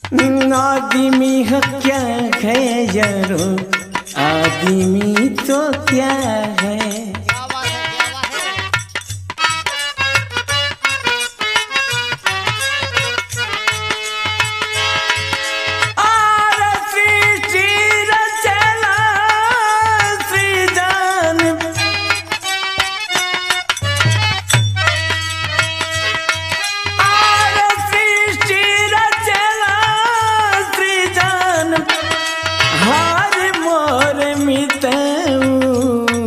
आदमी है क्या है यारो आदमी तो क्या है क्या बात है क्या बात है और सृष्टि रचना सृजन और सृष्टि रचना सृजन हर मोर मितऊ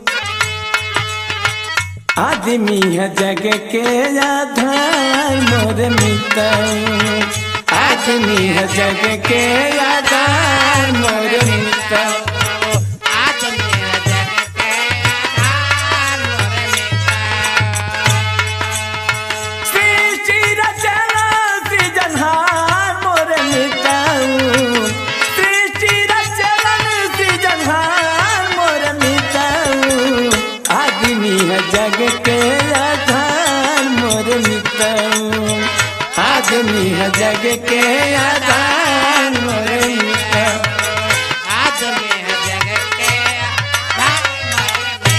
आदमी है जग के आधार मोर मितऊ आदमी है जग के आधार मोर मितऊ आज मेरा जग के आधार मोर मिटा सृष्टि रचना सृजनहार मोर मितऊ सृष्टि रचना सृजनहार मोर मितऊ आदमी है जग के आधार मोर मितऊ आदमी है जग के आधार मोर मितऊ आज मेरा जग के आधार मोर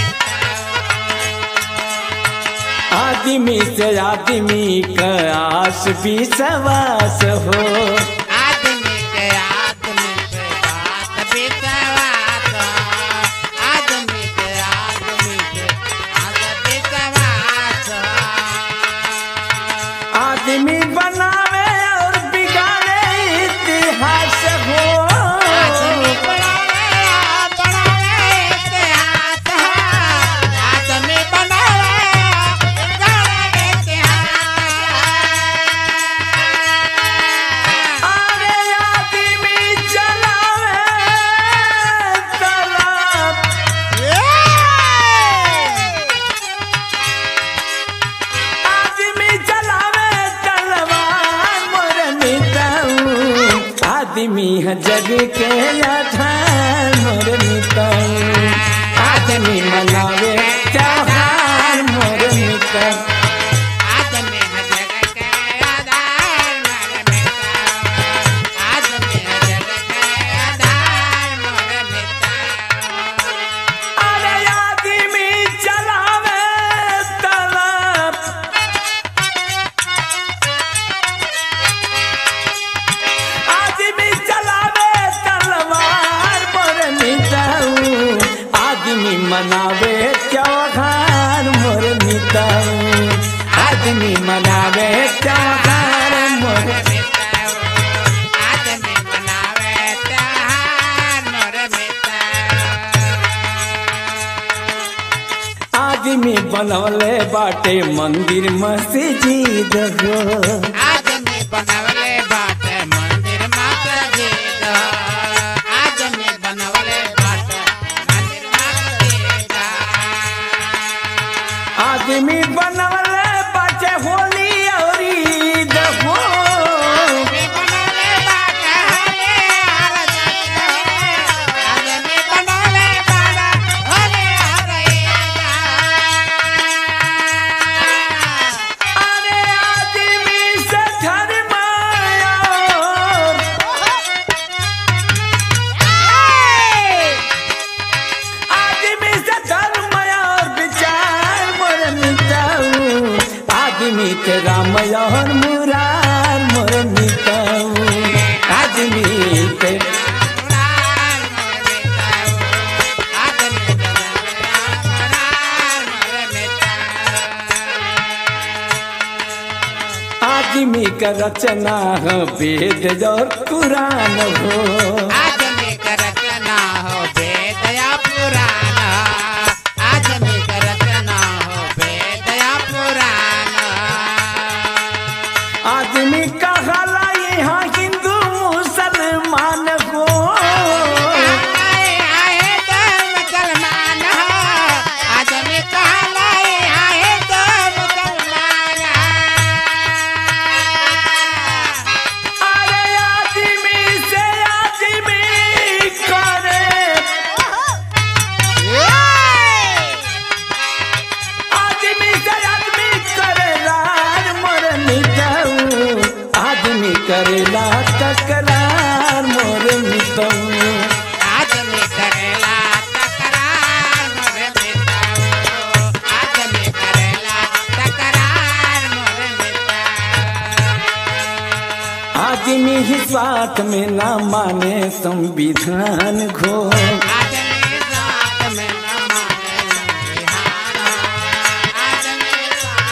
मिटा आदमी से आदमी का आस भी सवास हो आदमी के आदमी के बात विश्वास आदमी के आदमी के बात विश्वास आदमी बनावे और बिगाड़े इतिहास हो आदमी बनावे बनावे इतिहास आदमी बनावे बनावे इतिहास अरे आदमी चलावे तलाब आदमी चलावे तलवार मोर मिताऊ आदमी है जग के आधार मोर मिताऊ आदमी मनावे त्योहार मोर मिताऊ आदमी है जग के आधार मोर मिटा आदमी है जग के आधार मोर मिटा अरे आदमी चलावे तलाब आदमी चलावे तलवार मोर मिटाऊ आदमी मनावे त्योहार मोर मिटाऊ आदमी मनावे त्योहार मोर आदमी मनावे त्योहार मोर मिटा आदमी बनवले बाटे मंदिर मस्जिद हो आदमी बनवले बाटे मंदिर मस्जिद आदमी बनवले बाटे मंदिर मस्जिद आदमी बनवले बाटे होली और ईद हो आदमी बनवले बाटे हले आदमी बनवले बाटे हले अरे आदमी से धर्म और आदमी से धर्म और विचार मोर मिटाऊ आदमी के राम और मुरार मोर मिटाऊ आदमी के आदमी का रचना हो वेद और कुरान हो आदमी का रचना हो वेद या पुराण आदमी का रचना हो वेद या पुराण आदमी का हला यहाँ हिंदू मुसलमान हो आए आए तो मुसलमान हो आदमी कहलाए आए तो मुसलमान अरे आदमी से आदमी करे आदमी से आदमी करे रार मोर मिटाऊ आदमी करेला त तकरार मोर मितऊ आदमी करेला तकरार मोरे मिताओ आदमी करेला तकरार मोरे मिताओ आदमी ही स्वार्थ में ना माने संविधान घो आदमी साथ में न माने संविधान आदमी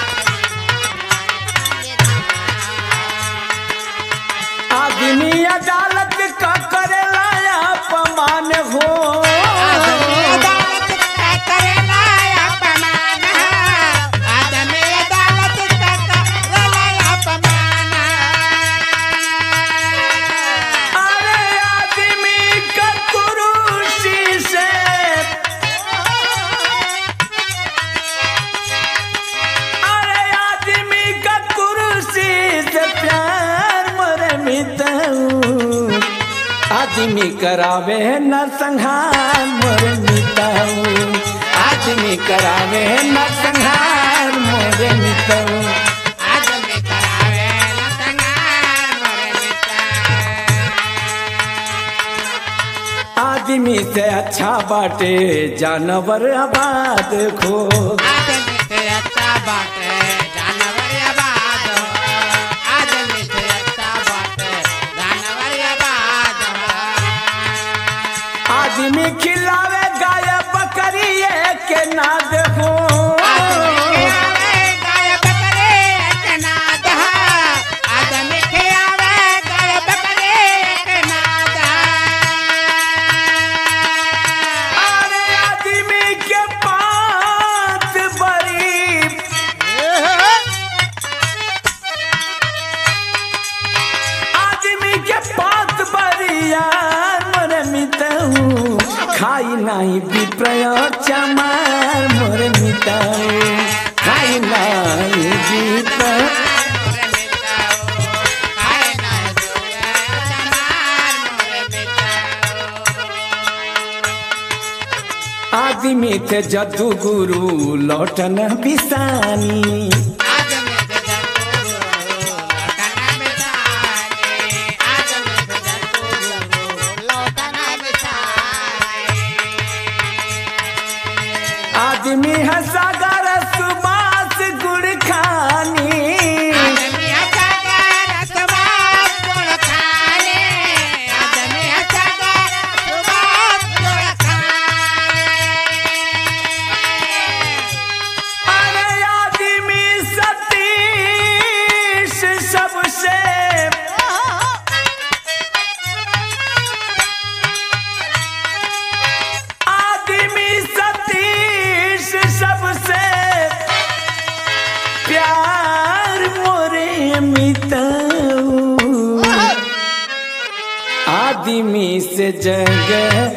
आदमी अदालत का करेला अपमान हो आदमी अदालत का करेला अपमान आदमी अदालत का करेला अपमान अरे आदमी का कुरुसी से अरे आदमी का कुरुसी से प्यार मरे मिताऊ आदमी करावे न संहार मोरे मिताऊ आदमी करावे न संहार मोरे मिताऊ आदमी करावे लतंगार मोरे मिता आदमी से अच्छा बाटे जानवर आबाद खो आदमी से अच्छा बाटे जानवर आबाद हो आदमी से अच्छा बाटे जानवर आबाद हो आदमी खिलावे गाय बकरी के ना देखो आदमी खियावे गाय बकरे के नाद है आदमी खियावे गाय बकरे के नाद अरे आदमी के पात बड़ी है आदमी के पात बरिया मोरे मिताऊ खाई नहीं विप्रय चमार मोरे मिताऊ खाई नहीं विप्रय मोरे मिताओ खाए ना जोया चमार मोरे मिताओ आदमी थे जदू गुरु लौटन बिसानी आदमी से जंतु लौटना बिसाने आदमी से जंतु लौटना बिसाने आदमी है सागर सुबास गुड़ खानी आदमी अच्छा कर सुबास गुड़ खाने आदमी अच्छा कर सुबास गुड़ खाने अरे आदमी सतीश सबसे आदमी सतीश सबसे प्यार मोरे मिताऊ आदमी से जग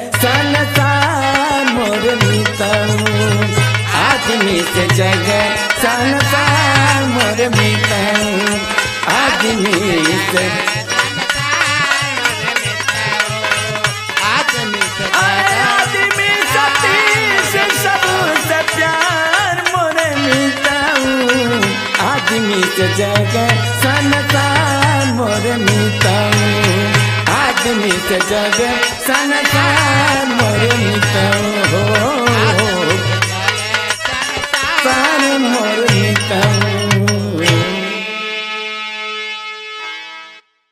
संसार मोर मिताऊ आदमी से जग संसार मोर मिताऊ आदमी से अरे आदमी सतीश सबसे प्यार मोर मिताऊ आदमी से जग संसार मोर मिताऊ आदमी से जग संसार मोर मिताऊ